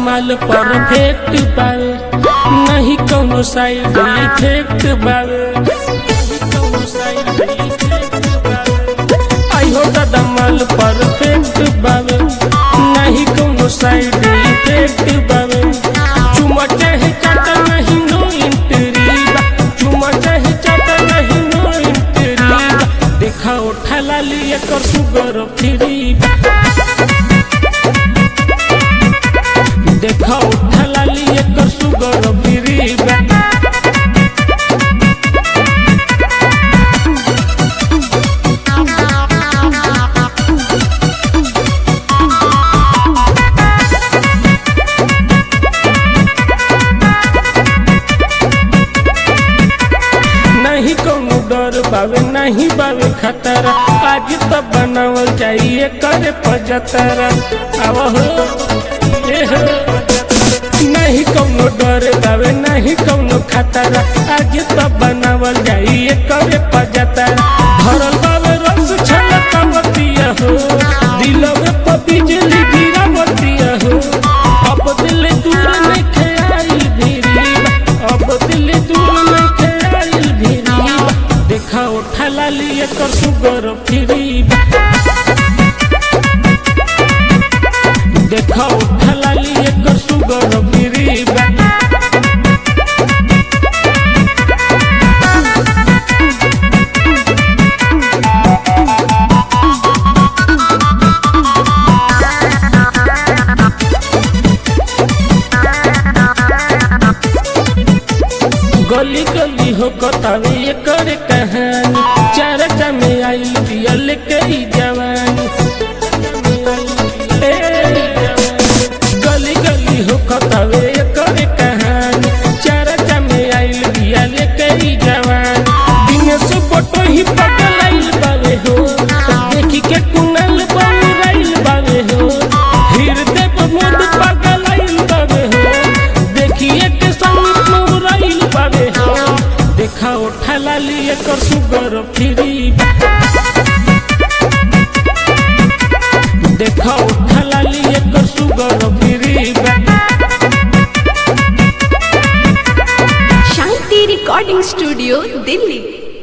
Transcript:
माल परफेक्ट बावे नहीं कौनो साइड इफेक्ट बावे नहीं कौनो side effect बावे। आई हो दादा माल परफेक्ट बावे नहीं कौनो साइड इफेक्ट बावे चुमा चाहे चाटा नहीं नो इंटरी बा चुमा चाहे चाटा नहीं नो इंटरी बा देखा उठा लाली एकर सुगर फ्री बा देखा उठा लाली एकर सुगर फ्री बा नहीं कौनो डर बावे नहीं बावे खतरा आज तो बनावल जाइए करे पजतरा आव हो ए हो। नहीं कौनो डर बावे नहीं कौनो खतरा आज तो बनावल जाइए करे पजतरा भरल बावे रस छलकवतिया हो दिलवे पर बिजली गिरावतिया हो अब दिल दूर नहीं खेआई भिरी अब दिल दूर नहीं खेआई भिरी देखा उठा लाली एकर सुगर फ्री देखा उठा लाली एकर सुगर फ्री गली गली हो कतावे ये करे कहानी चार में आई दिया लेके ही जवानी ए, गली गली हो कतावे ये करे कहानी चार में आई दिया लेके ही जवानी दिन से फोटो ही पगल आइल बावे हो देखी के कुनल बहुराइल बावे हो हृदय पर मोद पागल आइल बावे हो देखिए के संग मुराइल बावे हो देखा उठा लाली एकर सुगर फ्री देखा उठा लाली एकर sugar free Shanti recording studio Delhi